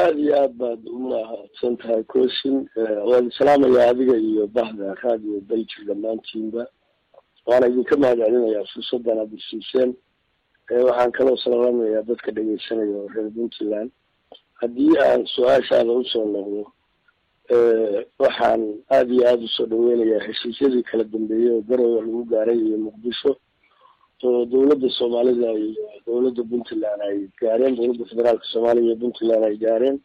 aada iyo aad baad umahadsan tahay cosin waan islaamayaa adiga iyo bahda radio belgi dhammaantiinba waana idinka mahad celinayaa fursadan aad isiiseen waxaan kaloo salaamayaa dadka dhegeysanaya oo reer puntland haddii aan su-aashaada usoo noqdo waxaan aada iyo aada usoo dhaweynayaa heshiisyadii kala dambeeyey oo garowe lagu gaaray iyo muqdisho oo dawladda soomaalida iyo dawladda puntland ay gaareen dawladda federaalka soomaaliya iyo puntland ay gaareen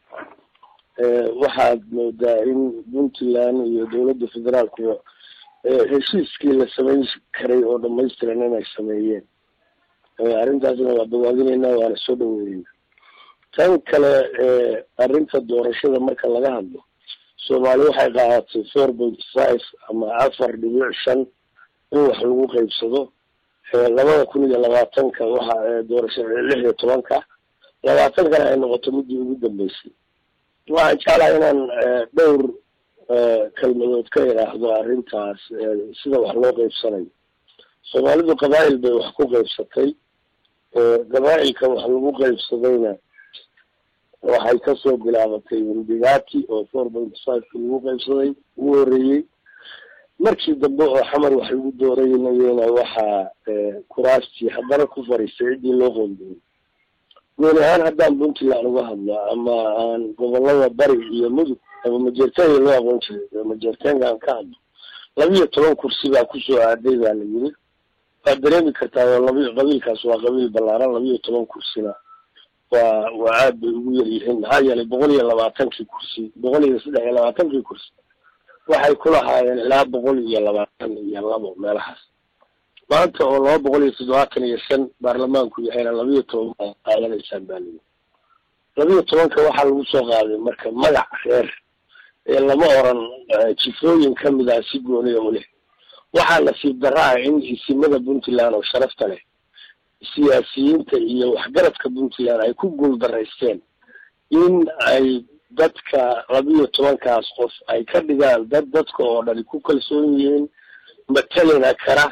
waxaad moodaa in puntland iyo dawladda federaalkuba heshiiskii la samayn karay oo dhamaystiran inay sameeyeen arrintaasna waa dawaadinaynaa waana soo dhaweynayna tan kale arrinta doorashada marka laga hadlo soomaali waxay qaadatay four point five ama afar dhibic shan in wax lagu qeybsado labada kun iyo labaatanka waxa doorashada lix iyo tobanka labaatankana ay noqoto midii ugu dambeysay waxaan jeclaha inaan dhowr kelmadood ka idhaahdo arrintaas sida wax loo qeybsanayo soomaalidu qabaa'il bay wax ku qeybsatay qabaa'ilka wax lagu qeybsadayna waxay kasoo bilaabatay windigati oo four point fiveki lagu qeybsaday ugu horeeyey markii dambe oo xamar wax lagu dooranayena waxaa kuraastii haddana ku fariistay ciddii loo qoondiyey gooni ahaan haddaan puntland uga hadlo ama aan gobolada bari iyo mudug ama majeertenya loo aqoon jiray majeertenka aan ka hadlo labiiyo toban kursi baa kusoo aaday baa la yiri waad dareemi kartaa oo labi qabiilkaas waa qabiil ballaaran labiiyo toban kursina waa waa aad bay ugu yar yihiin maxaa yeelay boqol iyo labaatankii kursi boqol iyo saddex iyo labaatankii kursi waxay ku lahaayeen ilaa boqol iyo labaatan iyo labo meelahaas maanta oo laba boqol iyo toddobaatan iyo shan baarlamaanku yahayna labiiyo toban baa qaadanaysaan baa lii labiiyo tobanka waxaa lagu soo qaaday marka magac reer ee lama oran jifooyin kamid ah si gooniya u leh waxaa nasiib darra ah in isimada puntland oo sharafta leh siyaasiyiinta iyo waxgaradka puntland ay ku guuldaraysteen in ay dadka labiiyo tobankaas qof ay ka dhigaan dad dadka oo dhani ku kalsoon yihiin matalina kara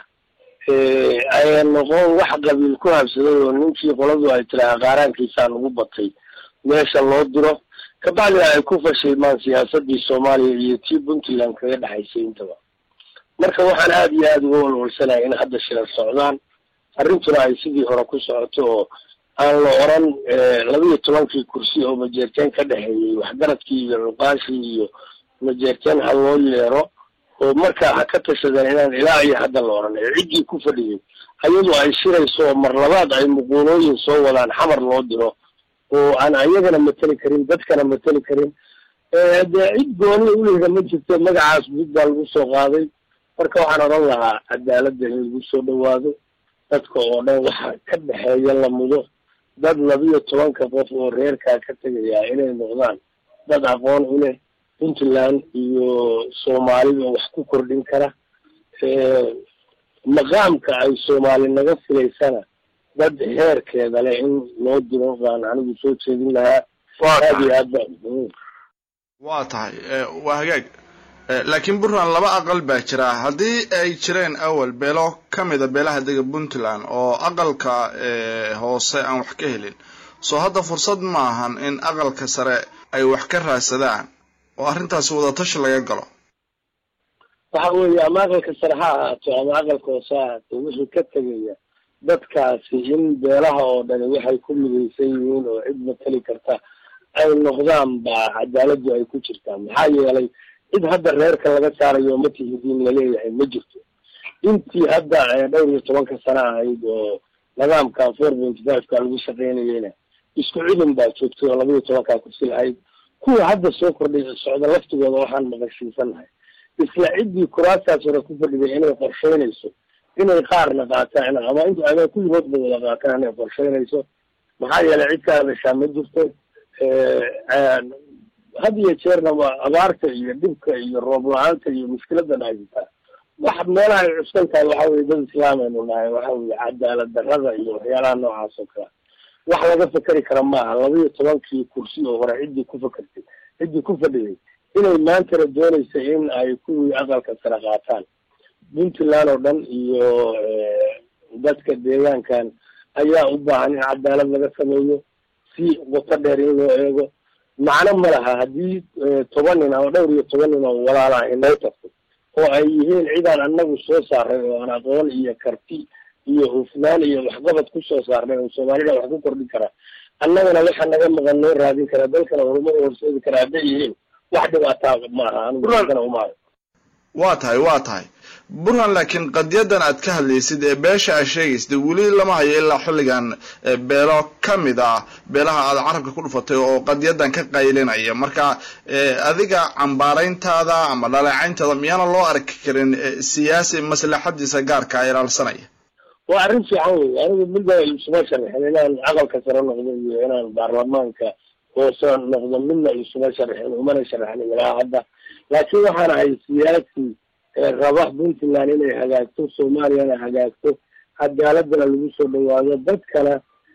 aya noqon wax qabiil ku habsaday oo ninkii qoladu ay tiraha qaaraankiisaan ugu batay meesha loo diro kabacdina ay ku fashilmaan siyaasadii soomaaliya iyo tii puntland kaga dhexaysay intaba marka waxaan aada iyo aada uga walwalsanahay in hadda shirar socdaan arrintuna ay sidii hore ku socoto oo aan la oran labiiyo tobankii kursi oo majeerteen ka dhexeeyey waxgaradkii iyo luqaashii iyo majeerteen ha loo yeero oo markaa ha ka tashadeen inaan ilaa iyo hadda la oran ee ciddii ku fadhiyay ayadu ay shirayso oo mar labaad ay muquulooyin soo wadaan xamar loo diro oo aan ayagana mateli karin dadkana mateli karin dee cid gooni ulihda ma jirto magacaas mid baa lagu soo qaaday marka waxaan odhan lahaa cadaaladda in lagu soo dhawaado dadka oo dhan waxa ka dhexeeya la mudo dad labiiyo tobanka qof oo reerkaa ka tegayaa inay noqdaan dad aqoon u leh puntland iyo soomaalida wax ku kordhin kara maqaamka ay soomaali naga filaysana dad heerkeeda leh in loo diro baan anigu soo jeedin lahaa aad iyo aad ba waa tahay waa hagaag laakiin puntland laba aqal baa jira haddii ay jireen awal beelo ka mida beelaha dega puntland oo aqalka hoose aan wax ka helin soo hadda fursad ma ahan in aqalka sare ay wax ka raadsadaan oo arrintaasi wadatashi laga galo waxa weeye ama aqalka sare ha ahaato ama aqalka hoose ha ahaato wixii ka tegaya dadkaasi in beelaha oo dhani waxay ku midaysan yihiin oo cid matali karta ay noqdaan baa cadaaladdu ay ku jirtaa maxaa yeelay cid hadda reerka laga saarayo ma tihidiin laleeyahay ma jirto intii hadda dhowr iyo tobanka sano ahayd oo nidaamka four point fiveka lagu shaqeynayeyna isku cidin baa joogtay oo labaiyo tobankaa kursi lahayd kuwa hadda soo kordhay socda laftigooda waxaan maqashiisanahay isla ciddii kuraastaas hore ku fadhiday inay qorsheynayso inay qaarna qaataan ama int ama kulligoodba wada qaataan inay qorsheynayso maxaa yeelay cid ka hadashaa ma jirto had iyo jeerna waa abaarta iyo dhibka iyo roob la-aanta iyo mushkiladan haysataa wax meelaha ay cuskan tahay waxa weye dad islaameynu nahay waxa weye cadaalad darrada iyo waxyaalaha noocaas oo kale wax laga fekeri kara maaha labaiyo tobankii kursi oo hore ciddii ku fakertay ciddii ku fadhiyay inay maantana doonaysa in ay kuwii aqalka sare qaataan puntland oo dhan iyo dadka deegaankan ayaa u baahan in cadaalad laga sameeyo si qoto dheer in loo eego macno ma laha haddii toban nin ama dhowr iyo toban nin oo walaalaha inoo tagto oo ay yihiin cidaan anagu soo saaray oo aan aqoon iyo karti iyo hufnaan iyo waxqabad kusoo saarnay oo soomaalida wax ku kordhin karaa annagana waxa naga maqan noo raadin karaa dalkana horumar horseedi karaa hadday yihiin wax dhibaataa maaha aniguna umaayo waa tahay waa tahay burhan laakiin qadiyadan aad ka hadlaysid ee beesha aad sheegaysid weli lama hayo ilaa xilligan beelo kamid ah beelaha aad carabka ku dhufatay oo qadiyadan ka qaylinaya marka adiga cambaarayntaada ama dhaleecayntaada miyaana loo arki karin siyaasi maslaxadiisa gaarka ilaalsanaya waa arrin fiican wey anigu midba isuma sharixin inaan aqalka sare noqdo iyo inaan baarlamaanka hoose noqdo midna isuma sharixin umana sharixin ilaa hadda laakiin waxaan ahay siyaasi raba puntland inay hagaagto soomaaliyana hagaagto cadaaladana lagu soo dhawaado dadkana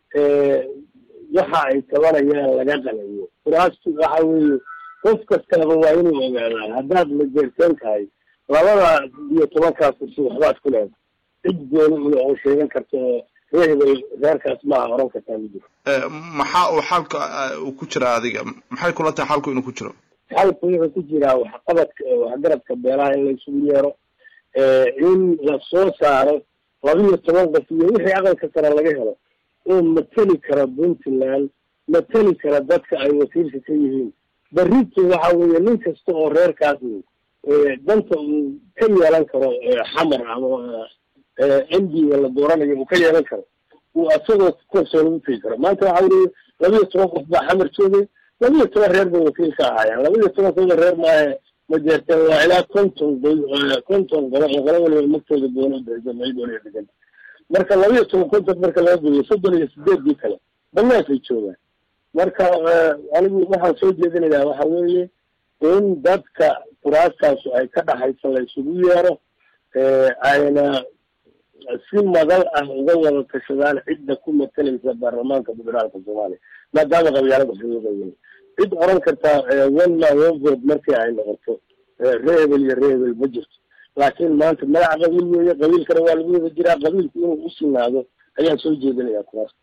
waxa ay tabanayaan laga qalayo kuraastu waxa weeye qof kastaba waa inuu ogaadaa haddaad majeerteen tahay labada iyo tobankaa kursi waxbaad ku leedahay cid gooni oo sheegan karta oo reehbay reerkaas maaha oran kartaa ma jiro maxaa uu xalka uu ku jiraa adiga maxay kula tahay xalku inuu ku jiro xalku wuxuu ku jiraa waxqabadka waxgaradka beelaha in laysugu yeero in la soo saaro laba iyo toban qof iyo wixii aqalka sare laga helo oo mateli kara puntland mateli kara dadka ay wakiilka ka yihiin berrito waxa weeye nin kasta oo reerkaas danta uu ka yeelan karo xamar ama m d la dooranayo uu ka yeelan karo uu asagoo korsoon ugu tegi karo maanta waxa weye laba iyo toban qof baa xamar joogay laba iyo toban reer bay wakiil ka ahaayeen laba iyo toban kooda reer maahe ma jeerteen waa ilaa konton konton qolo oo qolo waliba magtooda gooni udhexsamaidooniya deganta marka laba iyo toban konton marka laga gooyo soddon iyo sideedii kale banaankaay joogaan marka anigu waxaan soo jeedinayaa waxa weeye in dadka kuraaskaasu ay ka dhaxaysa la isugu yeero ayna si madal ah uga wada tashadaan cidda ku matalaysa baarlamaanka federaalka soomaaliya maadaama qabyaalada xuquuqayin cid oran kartaa one man one vote markii ay noqoto reebel iyo reebel ma jirto laakiin maanta magaca qabiil weeye qabiilkana waa lagu wada jiraa qabiilku inuu u sinaado ayaan soo jeedinayaa kuraas